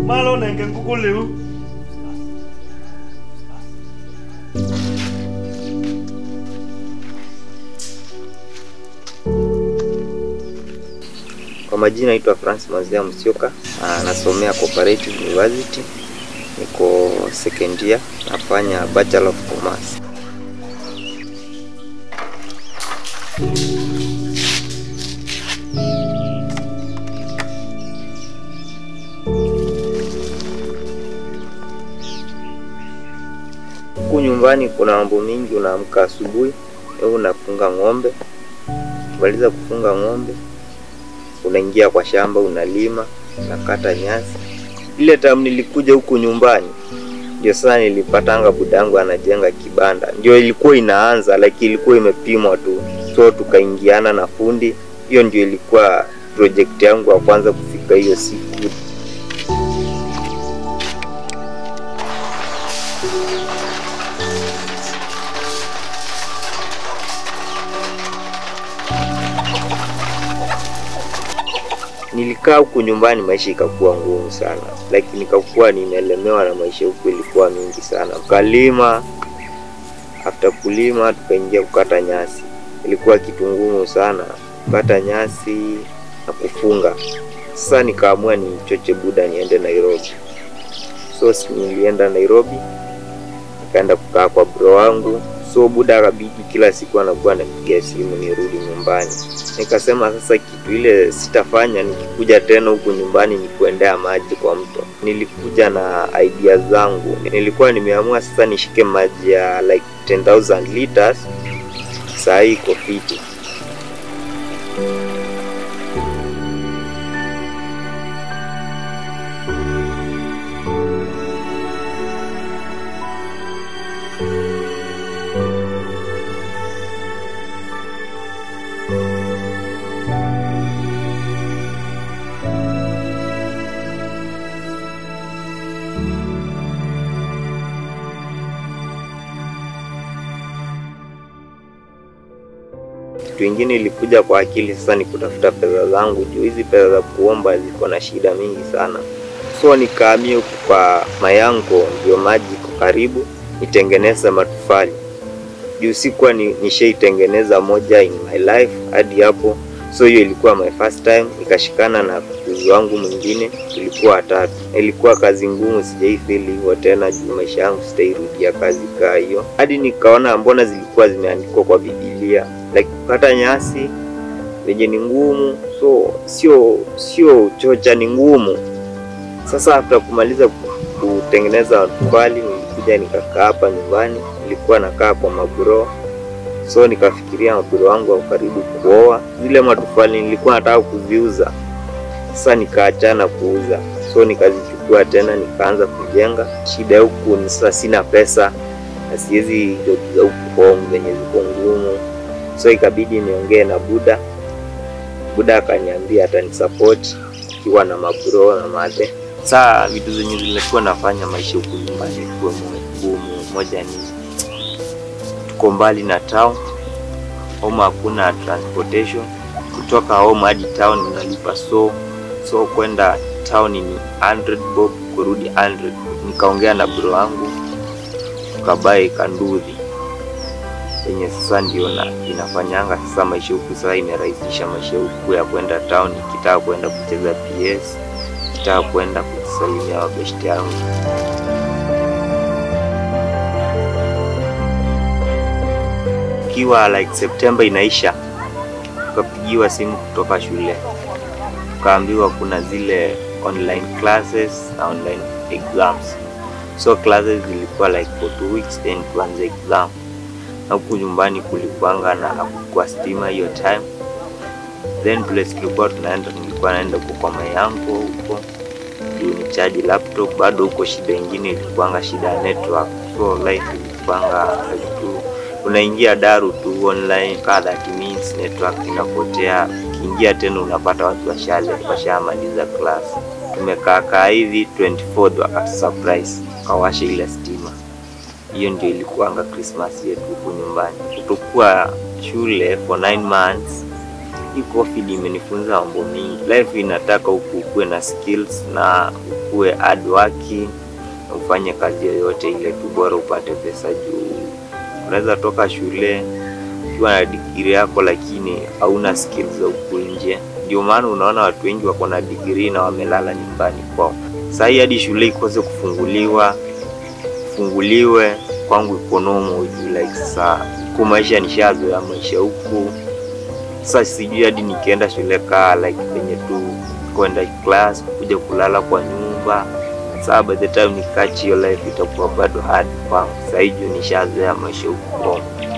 malo nenge ngukuliu Kwa majina naitwa Francis Mazia Msioka, ah, nasomea Cooperative University, niko second year, nafanya Bachelor of Commerce. Huku nyumbani kuna mambo mingi, unaamka asubuhi, wewe unafunga ng'ombe, ukimaliza kufunga ng'ombe unaingia kwa shamba unalima, unakata nyasi. Ile time nilikuja huku nyumbani ndio sasa nilipatanga budangu anajenga kibanda, ndio ilikuwa inaanza like ilikuwa imepimwa tu, so tukaingiana na fundi. Hiyo ndio ilikuwa project yangu ya kwanza kufika hiyo siku. Nilikaa huku nyumbani, maisha ikakuwa ngumu sana, like nikakuwa nimelemewa na maisha huku, ilikuwa mingi sana. Ukalima, after kulima tukaingia kukata nyasi, ilikuwa kitu ngumu sana, kukata nyasi na kufunga. Sasa nikaamua nichoche buda niende Nairobi, so si nilienda Nairobi, nikaenda kukaa kwa bro wangu so buda akabidi kila siku anakuwa anapigia simu nirudi nyumbani. Nikasema sasa kitu ile sitafanya nikikuja tena huku nyumbani ni kuendea maji kwa mto. Nilikuja na idea zangu, nilikuwa nimeamua sasa nishike maji ya like 10,000 liters, saa hii iko fiti. Kitu ingine ilikuja kwa akili sasa ni kutafuta pesa zangu, juu hizi pesa za kuomba ziko na shida mingi sana. So nikahamia huku kwa mayango, ndio maji iko karibu, nitengeneze matofali juu sikuwa ni, nishaitengeneza moja in my life hadi hapo. So hiyo ilikuwa my first time, nikashikana na kuzi wangu mwingine, ilikuwa watatu. Ilikuwa kazi ngumu, sijaifeel hivyo tena juu maisha yangu sitairudia kazi kaa hiyo, hadi nikaona mbona zilikuwa zimeandikwa kwa Biblia like kukata nyasi venye ni ngumu, so sio sio chocha, ni ngumu. Sasa after kumaliza ku- kutengeneza matofali, nilikuja nikakaa hapa nyumbani, nilikuwa nakaa kwa mabro so nikafikiria mabro wangu wako karibu kuoa. Zile matofali nilikuwa nataka kuziuza, sasa nikaachana kuuza, so nikazichukua tena nikaanza kujenga. Shida huku ni sasa sina pesa na siwezi job za huku home zenye ziko ngumu, so ikabidi niongee na Buda. Buda akaniambia atanisupport ikiwa na mabro na madhe. Saa vitu zenye zilikuwa nafanya maisha huku nyumbani kuwa ngumu, moja ni tuko mbali na town, home hakuna transportation. Kutoka home hadi town unalipa so so kwenda town ni 100 bob, kurudi 100. Nikaongea na bro wangu tukabae kanduthi yenye sasa ndio na inafanyanga sasa maisha huku sasa imerahisisha maisha huku ya kwenda town, nikitaka kwenda kucheza PS, nikitaka kwenda kusalimia wabeshte yangu. Ikiwa like September inaisha, tukapigiwa simu kutoka shule, tukaambiwa kuna zile online classes na online exams. So classes zilikuwa like for two weeks then tuanze exam, na huku nyumbani kulikuanga na hakukuwa stima hiyo time, then place tulikuwa tunaenda, nilikuwa naenda huko kwa mayango huko juu ni charge laptop. Bado huko shida ingine ilikuanga shida ya network, so life ilikuanga like tu unaingia daru tu online kaa that means network inapotea. Ukiingia tena unapata watu washale washamaliza class. Tumekaa kaa hivi 24th wakati surprise kawasha ile stima. Hiyo ndio ilikuanga Christmas yetu huku nyumbani. Kutokuwa shule for 9 months hii COVID imenifunza mambo mingi. Life inataka huku ukuwe na skills na ukuwe hard working, ufanye kazi yoyote ile tu, bora upate pesa. Juu unaweza toka shule ukiwa na digrii yako, lakini hauna skills za huku nje. Ndio maana unaona watu wengi wako na digrii na wamelala nyumbani kwao. Saa hii hadi shule ikose kufunguliwa funguliwe kwangu ikonomo juu like saa huku maisha nishazoea maisha huku sasa, sijui hadi nikienda shule kaa like penye tu kwenda class kuja kulala kwa nyumba. Saa by the time nikachi hiyo life itakuwa bado hard kwangu. Saa hii juu nishazoea maisha huku Kongo.